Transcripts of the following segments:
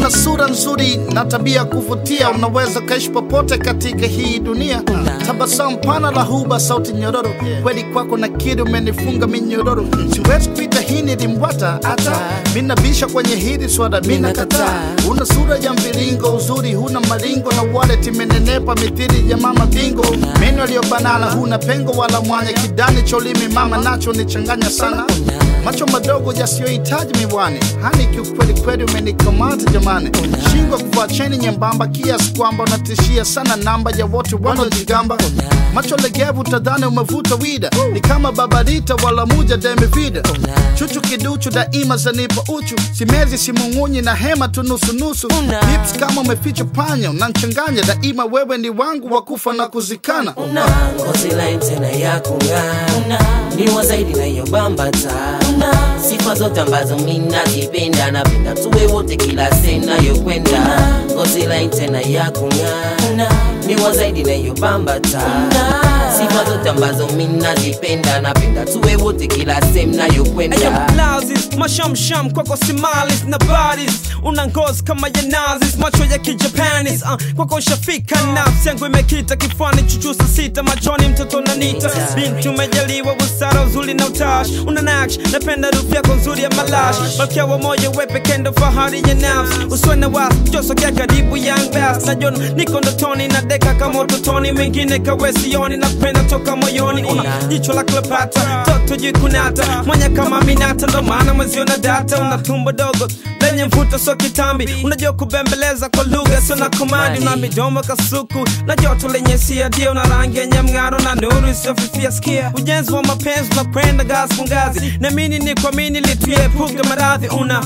una sura nzuri na tabia kuvutia, unaweza kaishi popote katika hii dunia. Tabasamu pana la huba, sauti nyororo, kweli kwako na kidi umenifunga minyororo. Siwezi kuita hii ni limbwata, hata minabisha kwenye hili swada, mina kataa. Una sura ya mviringo, uzuri huna maringo, na wallet imenenepa mithili ya mama bingo. Meno aliyobanana, huna pengo wala mwanya, kidani cholimi mama nacho nichanganya sana macho madogo yasiyohitaji miwani, hani kiukweli kweli umenikamata jamani, shingwa kuvaa cheni nyembamba kiasi kwamba unatishia sana namba ya wote wanaojigamba, macho legevu tadhani umevuta wida, ni kama babarita wala muja demivida, chuchu kiduchu daima zanipa uchu, simezi simung'unyi na hema tu nusunusu, hips kama umeficha panya, unanchanganya daima, wewe ni wangu wa kufa na kuzikana. una ngozi laini tena ya kung'aa, ni wa zaidi na hiyo bambata, sifa zote ambazo mi nazipenda, napenda tuwe wote kila sehemu nayokwenda. Ngozi laini tena ya kung'aa, ni wa zaidi na hiyo bambata, sifa zote ambazo mi nazipenda, napenda tuwe wote kila sehemu nayokwenda. Lazis, mashamsham kwako simalis na baris una ngozi kama ya nazis macho ya kijapanis uh, kwako shafika nafsi yangu imekita kifuani chuchusa sita machoni mtoto nanita binti umejaliwa busara uzuri na utash una naksh napenda rufu yako nzuri ya malash malkia wa moyo wepekendo fahari ya nafsi uswe na was josogea karibu young bass najona niko ndotoni na deka kama utotoni mengine kawesioni napenda toka moyoni una jicho la Cleopatra toto jikunata mwanya kama minata ndo maana mwezio na data una tumbo dogo lenye mvuto so kitambi unajua kubembeleza kwa lugha sio na komandi una midomo kasuku na joto lenye siadia una rangi yenye mng'aro na nuru isiyofifia skia ujenzi wa mapenzi unakwenda ngazi kwa ngazi namini ni kuamini lituepuke maradhi una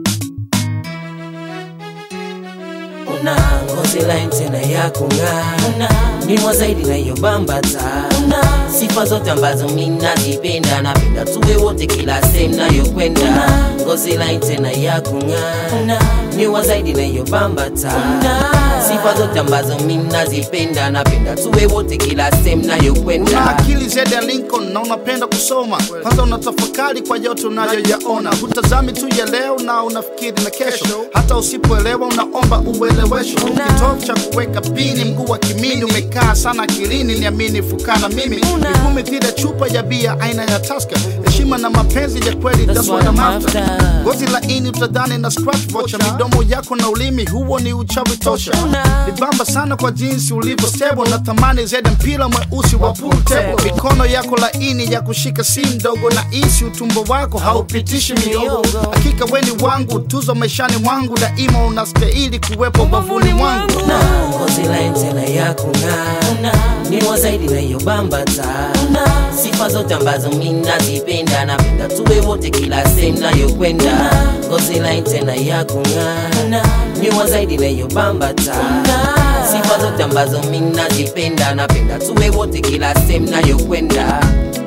una ngozi laini tena ya kung'aa, ni wa zaidi na hiyo bambata, sifa zote ambazo mi nazipenda, napenda tuwe wote kila sehemu nayokwenda. Ngozi laini tena ya kung'aa, ni wa zaidi na hiyo bambata, sifa zote ambazo mi nazipenda, napenda tuwe wote kila sehemu Una nayokwenda. akili zaidi ya Lincoln na unapenda kusoma, kwanza unatafakari kwa yote unayoyaona, hutazami tu ya leo na unafikiri na kesho, hata usipoelewa unaomba uelewesho. Kitovu cha kuweka pini, mguu wa kimini umekaa sana akilini, niamini fukana mimi miguu mithili ya chupa ya bia aina ya Tusker, heshima na mapenzi ya kweli, that's what I'm after. Ngozi laini utadhani na scratch vocha, midomo yako na ulimi, huo ni uchawi tosha. Nibamba sana kwa jinsi ulivyo stable na thamani zaidi mpira mweusi wa pool table. Mikono yako laini ya kushika si ndogo na isi utumbo wako haupitishi miogo. Hakika weni wangu, tuzo maishani mwangu, daima unastahili kuwepo bavuni mwangu. na ngozi laini tena ya kung'aa, ni wa zaidi na hiyo bambata, sifa zote ambazo mi nazipenda, napenda tuwe wote kila sehemu nayokwenda. Ngozi laini tena ya kung'aa, ni wa zaidi na hiyo bambata, sifa zote ambazo mi nazipenda, napenda tuwe wote kila sehemu nayokwenda.